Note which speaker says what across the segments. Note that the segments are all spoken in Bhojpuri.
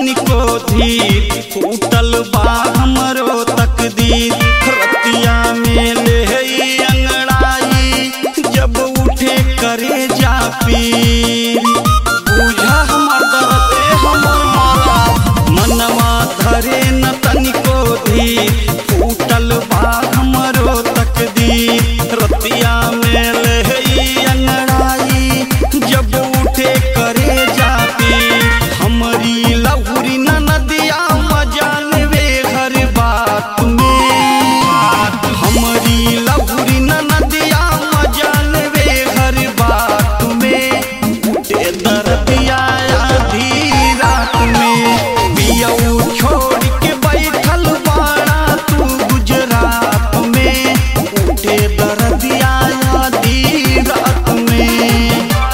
Speaker 1: तनिको धीर फूटल बा हमरो तकदीर रतिया में ले अंगड़ाई जब उठे करे जा पीर बुझा हमर दर्द ए हमर माला मनवा धरे न तनिको धीर फूटल बा हमरो तकदीर रतिया में ले अंगड़ाई जब उठे करे जा पीर हमरी लहुरी न नदिया मजाल वे हर बात में हमरी लहुरी न नदिया मजाल वे हर बात में उठे दर्दिया आधी रात में पियऊ छोड़ के बैठल बाड़ा तू गुजरात में उठे दर्दिया आधी रात में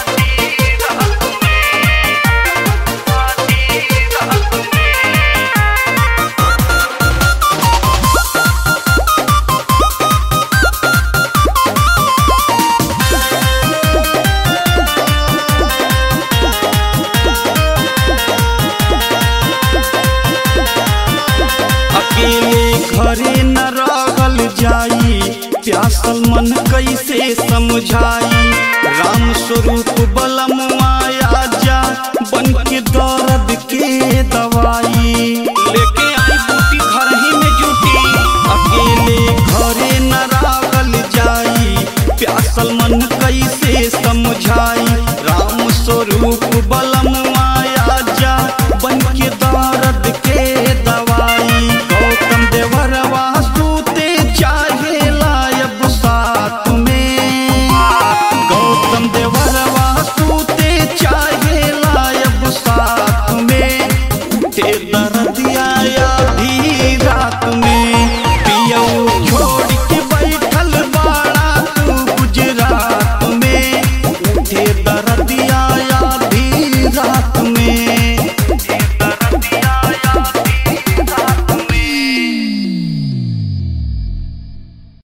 Speaker 1: अकेले घरे न रहल जाई प्यासल मन कैसे समझाई राम स्वरूप बलम